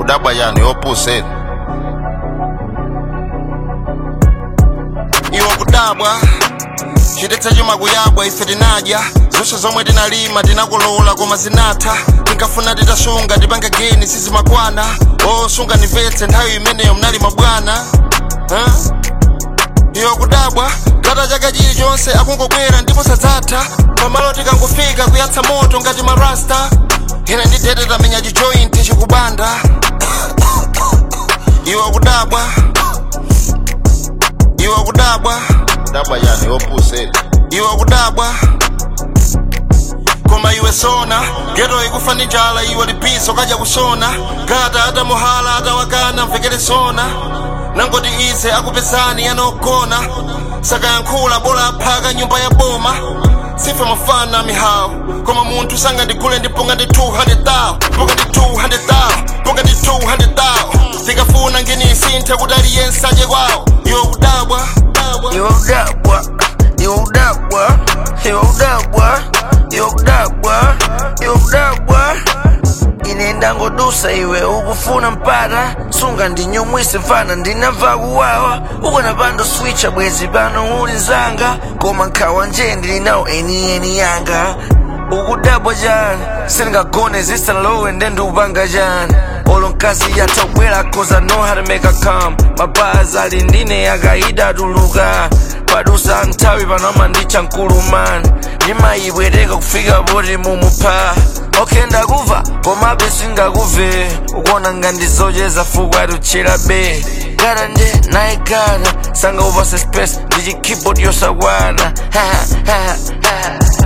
ukudabwa yani opposite iwe kudabwa chidetsa chuma kuyabwa ife tinadya zonse zomwe tinalima tinakolola koma zinatha tinkafuna titasunga tipange geni sizimakwana osunga nimvetse nthawi imeneyo mnalima bwana huh? iwe kudabwa gata chaka chilichonse akungobwera ndipo sadzatha pamalo tikangofika kuyatsa moto ngati marasta ine ndidete tamenya chijointi chikubanda iwe kudabwa iwe kudabwa kudabwa yani opposite iwe kudabwa koma iwe sona geto ikufa ndi njala iwe lipiso kaja kusona gata atamuhala atawakana mvekere sona nangoti ize akupezani yanogona sakayankhula bola aphaka nyumba ya boma sife mafana mihawu koma munthu sangandigule ndiponga ndi 200,000 ponga ndi 200,000 ponga ndi 200,000 tikafuna nginisinthe kuti aliyense aje kwawo iwe kudabwa Iwe udabwa, iwe udabwa, iwe udabwa, iwe udabwa, iwe udabwa. Ine ndangodusa iwe ukufuna mpata sunga ndinyumwise mfana ndinamva kuwawa ukona pando switcha bwezi pano uli nzanga koma nkhawa nje ndilinawo enieni yanga ukudabwa chani sindingagone zisalowe ndendupanga chani olo mkazi yatabwera cause I know how to make a come mapazi ali ndine akaida tuluka padusa nthawi panoma ndicha mkulumani ndimayibwereka kufika poti mumupha okay ndakuva komabe singakuve ukuona ngandizocheza fuku atuchera be gara nje naye gara sanga upase space ndi chikeyboard yosakwana